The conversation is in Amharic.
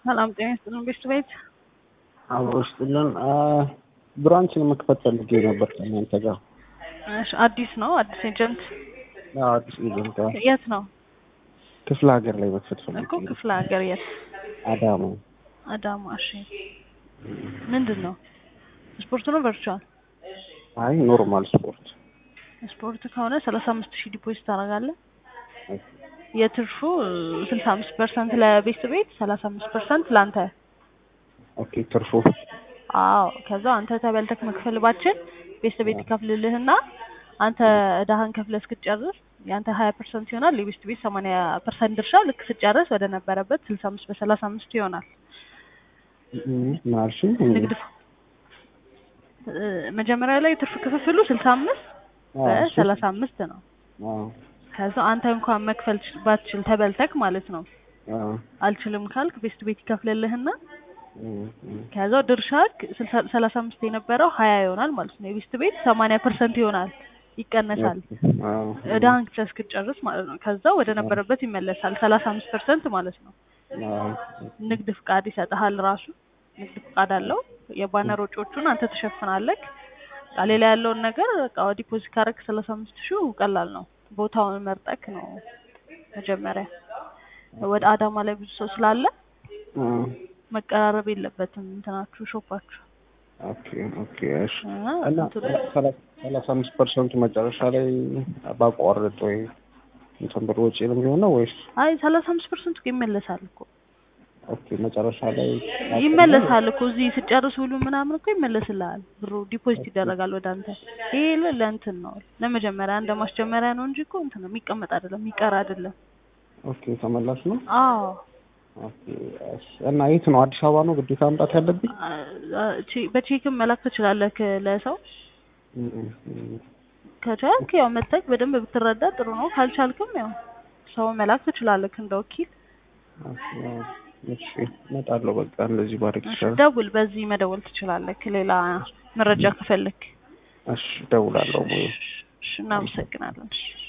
ሰላም ጤና ይስጥልን ቤት ቤት አብሮ ይስጥልን። ብራንችን መክፈት ፈልጌ ነበር ከእናንተ ጋር። እሺ፣ አዲስ ነው አዲስ ኤጀንት አዎ፣ አዲስ ኤጀንት አዎ። የት ነው ክፍለ ሀገር ላይ መክፈት ፈልጌ እኮ ክፍለ ሀገር የት አዳማ። አዳማ እሺ ምንድን ነው ስፖርት ነው ቨርቹዋል አይ ኖርማል ስፖርት። ስፖርት ከሆነ ሰላሳ አምስት ሺህ ዲፖዚት ታደርጋለህ የትርፉ ስልሳ አምስት ፐርሰንት ለቤት ቤት ሰላሳ አምስት ፐርሰንት ለአንተ ኦኬ ትርፉ አዎ ከዛ አንተ ተበልተክ መክፈል ባችል ቤት ቤት ይከፍልልህና አንተ እዳህን ከፍለህ እስክትጨርስ የአንተ ሀያ ፐርሰንት ይሆናል የቤት ቤት ሰማንያ ፐርሰንት ድርሻ ልክ ስጨርስ ወደ ነበረበት ስልሳ አምስት በሰላሳ አምስት ይሆናል ማርሽ ንግድ እ መጀመሪያ ላይ ትርፍ ክፍፍሉ ስልሳ አምስት በሰላሳ አምስት ነው ከዛ አንተ እንኳን መክፈል ባትችል ተበልተክ ማለት ነው አልችልም ካልክ ቤስት ቤት ይከፍልልህና ከዛው ድርሻክ ሰላሳ አምስት የነበረው ሀያ ይሆናል ማለት ነው። የቤስት ቤት ሰማንያ ፐርሰንት ይሆናል ይቀነሳል። እዳህን እስክትጨርስ ማለት ነው። ከዛ ወደ ነበረበት ይመለሳል። ሰላሳ አምስት ፐርሰንት ማለት ነው። ንግድ ፍቃድ ይሰጥሃል። ራሱ ንግድ ፍቃድ አለው። የባነር ወጪዎቹን አንተ ትሸፍናለህ። ሌላ ያለውን ነገር በቃ ዲፖዚት ካረክ ሰላሳ አምስት ሺህ ቀላል ነው። ቦታውን መርጠክ ነው መጀመሪያ ወደ አዳማ ላይ ብዙ ሰው ስላለ መቀራረብ የለበትም እንትናችሁ ሾፓችሁ። ኦኬ ኦኬ እሺ። እና ሰላሳ አምስት ፐርሰንቱ መጨረሻ ላይ ባቋርጥ ወይ እንትን ብር ወጪ ነው የሚሆነው ወይስ? አይ ሰላሳ አምስት ፐርሰንቱ ይመለሳል እኮ ኦኬ መጨረሻ ላይ ይመለሳል እኮ እዚህ ስጨርስ ሁሉ ምናምን እኮ ይመለስልሃል። ብሩ ዲፖዚት ይደረጋል ወደ አንተ። ይሄ ለእንትን ነው ለመጀመሪያ እንደ ማስጀመሪያ ነው እንጂ እኮ እንትን ነው የሚቀመጥ አይደለም የሚቀር አይደለም። ኦኬ ተመላሽ ነው። አዎ እና የት ነው? አዲስ አበባ ነው ግዴታ መምጣት ያለብኝ? በቼክም መላክ ትችላለህ ለሰው ከቻልክ ያው መተክ በደንብ ብትረዳ ጥሩ ነው። ካልቻልክም ያው ሰው መላክ ትችላለህ እንደ ወኪል። እሺ እመጣለሁ። በቃ እንደዚህ ባደርግ ይችላል። ደውል፣ በዚህ መደወል ትችላለህ ሌላ መረጃ ከፈለክ። እሺ እደውላለሁ። እሺ እናመሰግናለን።